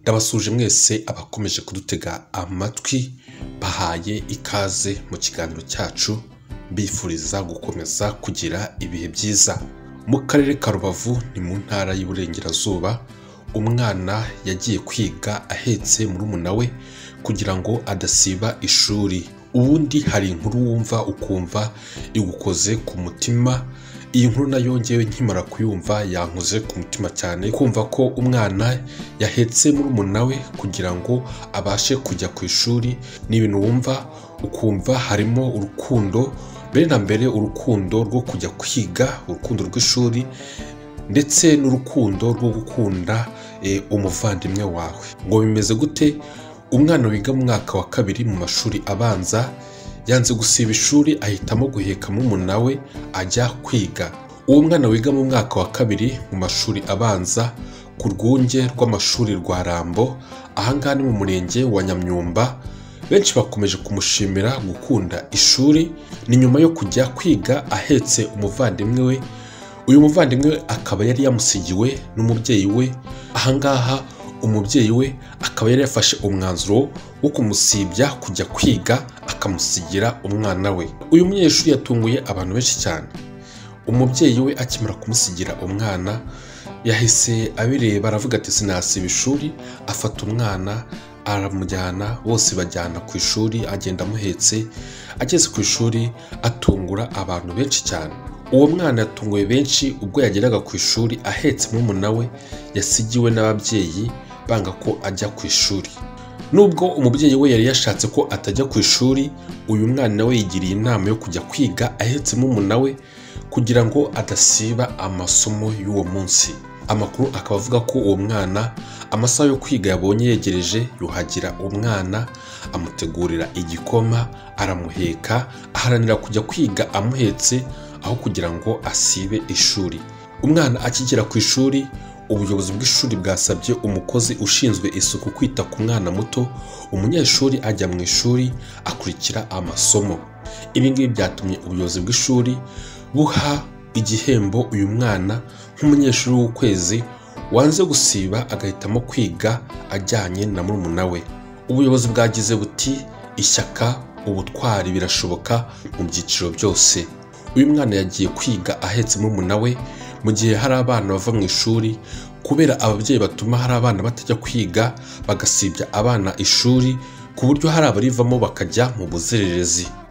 ndabasuje mwese abakomeje kudutega amatwi bahaye ikaze mu kiganiro cyacu bifuriza gukomeza kugira ibihe byiza mu karere ka rubavu ni mu ntara y'uburengerazuba umwana yagiye kwiga ahetse murumuna we kugira ngo adasiba ishuri ubundi hari inkuru wumva ukumva igukoze ku mutima iyi nkuru nayo ngewe nkimara kuyumva yankoze ku mutima cyane kumva ko umwana yahetse murumuna we kugira ngo abashe kujya ku ishuri ni ibintu wumva ukumva harimo urukundo mbere na mbere urukundo rwo kujya kwiga urukundo rw'ishuri ndetse n'urukundo rwo gukunda eh, umuvandimwe wawe ngo bimeze gute umwana wiga mu mwaka wa kabiri mu mashuri abanza yanze gusiba ishuri ahitamo guheka murumuna we ajya kwiga uwo mwana wiga mu mwaka wa kabiri mu mashuri abanza ku rwunge rw'amashuri rwa rambo ahangaha ni mu murenge wa nyamyumba benshi bakomeje kumushimira gukunda ishuri ni nyuma yo kujya kwiga ahetse umuvandimwe we uyu muvandimwe we akaba yari yamusigiwe n'umubyeyi we ahangaha umubyeyi we akaba yari yafashe umwanzuro wo kumusibya kujya kwiga akamusigira umwana we uyu munyeshuri yatunguye abantu benshi cyane umubyeyi we akimara kumusigira umwana yahise abireba aravuga ati sinasiba ishuri afata umwana aramujyana bose bajyana ku ishuri agenda amuhetse ageze ku ishuri atungura abantu benshi cyane uwo mwana yatunguye benshi ubwo yageraga ku ishuri ahetse murumuna we yasigiwe n'ababyeyi banga ko ajya ku ishuri nubwo umubyeyi we yari yashatse ko atajya ku ishuri uyu mwana we yigiriye inama yo kujya kwiga ahetse murumuna we kugira ngo adasiba amasomo y'uwo munsi amakuru akaba avuga ko uwo mwana amasaha yo kwiga yabonye yegereje yuhagira umwana amutegurira igikoma aramuheka aharanira kujya kwiga amuhetse aho kugira ngo asibe ishuri umwana akigera ku ishuri ubuyobozi bw'ishuri bwasabye umukozi ushinzwe isuku kwita ku mwana muto umunyeshuri ajya mu ishuri akurikira amasomo ibi ngibi byatumye ubuyobozi bw'ishuri buha igihembo uyu mwana nk'umunyeshuri w'ukwezi wanze gusiba agahitamo kwiga ajyanye na murumuna we ubuyobozi bwagize buti ishyaka ubutwari birashoboka mu byiciro byose uyu mwana yagiye kwiga ahetse murumuna we mu gihe hari abana bava mu ishuri kubera ababyeyi batuma hari abana batajya kwiga bagasibya abana ishuri ku buryo hari abarivamo bakajya mu buzererezi